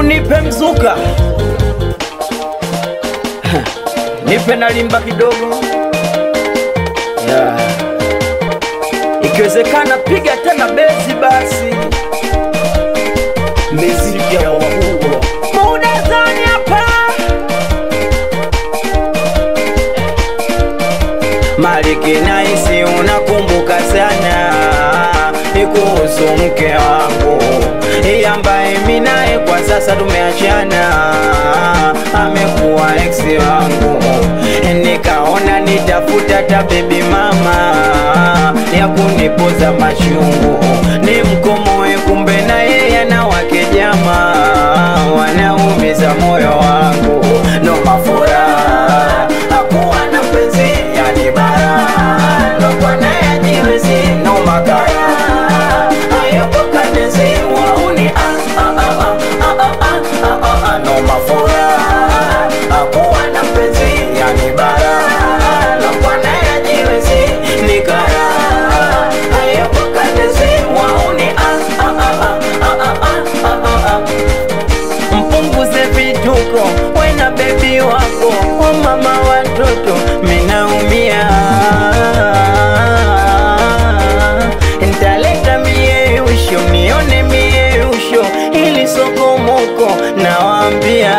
nipe mzuka nipe na limba kidogo yeah. Ikiwezekana piga tena bezi basi, miziki ya wakubwa muda zani hapa Maliki naisi unakumbuka sana ni kuhusu mke wangu Yeye ambaye mimi naye kwa sasa tumeachana, amekuwa ex wangu. Nikaona nitafuta ta baby mama ya kunipoza machungu, ni mkomoe, kumbe na yeye ana wake jamaa wanaumiza moyo wangu, no mafura hakuwa na mpenzi yani bara lokwa naye jiwezi no makara hayupo kanezi wauni ah, ah, ah, ah, ah, ah, ah, ah, ah, no mafura hakuwa na mpenzi yani bara lokwa naye jiwezi ni kara hayupo kanezi wauni ah, ah, ah, ah, ah, ah, ah, ah, ah mpunguze vituko wena bebi wako o mama watoto minaumia ntaleta mieusho mione mieusho ili sokomoko nawambia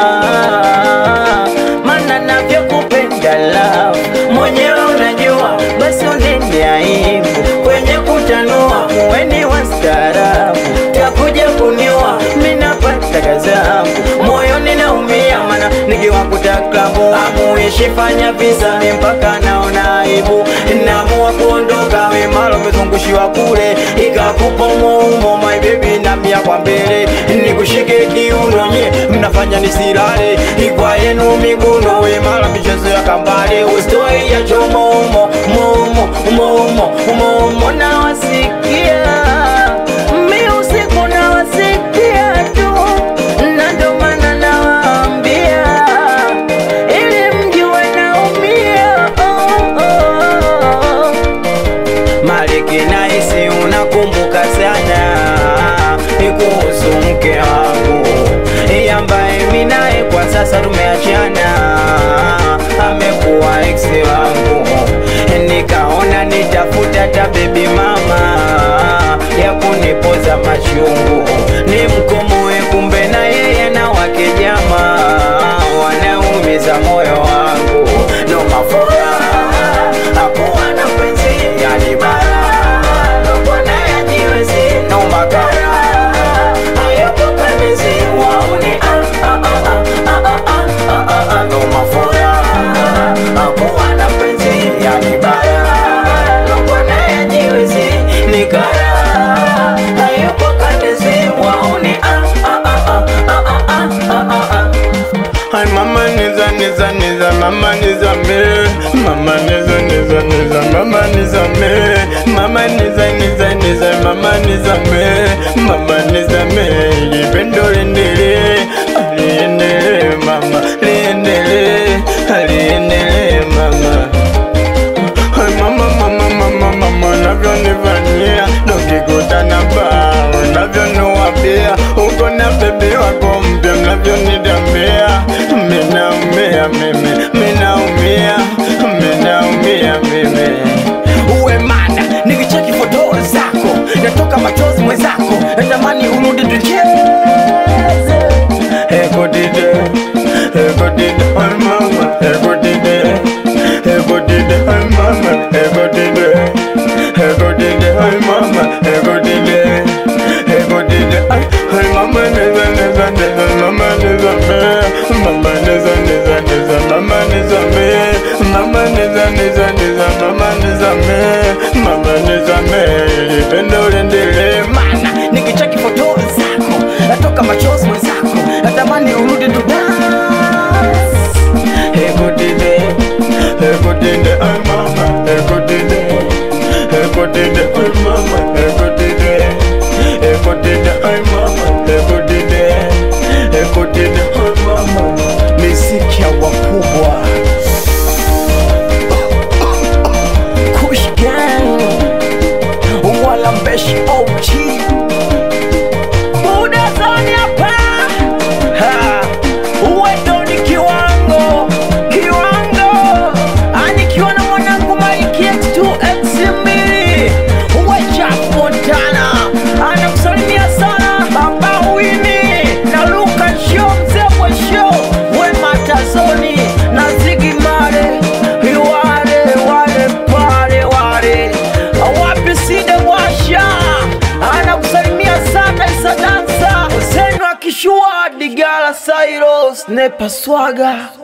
mana navyokupenda love mwenyewe unajua basi unende aibu kwenye kutanua muweni wastaarabu takuja kuniwa minapata kazangu moyoni naumia mana nikiwakuta klabu amuishi fanya visa mi mpaka naona aibu namua kuondoka wemalo mezungushiwa kule ikakupa umoumo my baby namia kwa mbele nikushike kiuno nye mnafanya nisilale ikwa yenu miguno wemala michezo ya kambale ustoi ya chomomo momo momo momo nawasikia mi usiku nawasikia tu na ndo maana nawaambia ili mjue naumia oh, oh. Maliki naisi unakumbuka sana ni kuhusu mke wangu Yeye ambaye mimi naye kwa sasa tumeachana, amekuwa ex wangu. Nikaona nitafuta ta baby mama ya kunipoza machungu, ni mkomoe, kumbe na yeye na wake jamaa wanaumiza moyo wangu, no mafura hakuwa na mpenzi yani bara lokwa naye ajiwezi no makara hayupo kanezi wauni ah, ah, ah, ah, ah, ah, ah, ah, ah, no mafura hakuwa na mpenzi yani bara lokwa naye ajiwezi ni kara hayupo kanezi wauni ah, ah, ah, ah, ah, ah, ah, ah, ah. Ay mama niza niza niza mama niza me mama niza niza niza mama niza me mama niza niza niza mama niza me mama niza me lipendo liendelee liendelee mama liendelee liendelee mama Ay mama mama mama mama unavyonifanyia tukikutana baa unavyoniwapia uko na bebi wako mpya mnavyonidambia minaumia mimi minaumia minaumia mimi uwe mada nikicheki foto zako natoka machozi mwenzako natamani urudi tucheze ekotide ekotide ay mama ekotide ekotide ay mama ekotide ekotide ay mama ekotide ekotide ay ay mama neza neza neza mama neza me mama neza neza neza mama neza me mama neza neza neza mama neza me mama neza me lipendo liendelee mana nikicheki foto zako natoka machozi mwenzako natamani urudi tu dance. ekotide ekotide ay mama ekotide ekotide ay mama ekotide ekotide ay mama ekotide ekotide ay mama miziki ya wakubwa kushgan Nepa Swaga